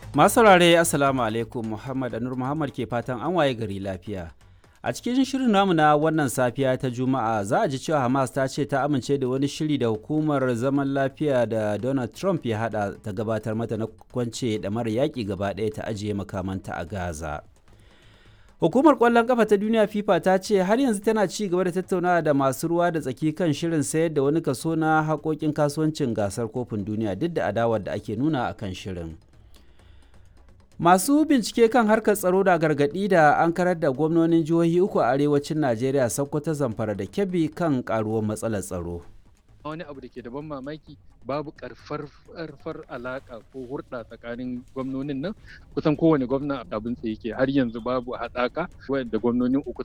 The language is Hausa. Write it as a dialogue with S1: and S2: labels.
S1: Masu saurare Assalamu alaikum Muhammad Anur Muhammad ke fatan an waye gari lafiya. A cikin shirin namu na wannan safiya ta Juma'a za a ji cewa Hamas ta ce ta amince da wani shiri da hukumar zaman lafiya da Donald Trump ya hada ta gabatar mata na kwance da mara yaƙi gaba ɗaya ta ajiye makamanta a Gaza. Hukumar ƙwallon ƙafa ta duniya FIFA ta ce har yanzu tana ci gaba da tattaunawa da masu ruwa da tsaki kan shirin sayar da wani kaso na haƙoƙin kasuwancin gasar kofin duniya duk da adawar da ake nuna a kan shirin. Masu bincike kan harkar tsaro da gargaɗi da an karar da gwamnonin jihohi uku a arewacin Najeriya Sokoto Zamfara da Kebbi kan ƙaruwar matsalar tsaro.
S2: wani abu da ke da ban mamaki babu karfar alaka ko hurɗa tsakanin gwamnonin nan kusan kowane gwamna abin tsaye ke har yanzu babu haɗaka da gwamnonin uku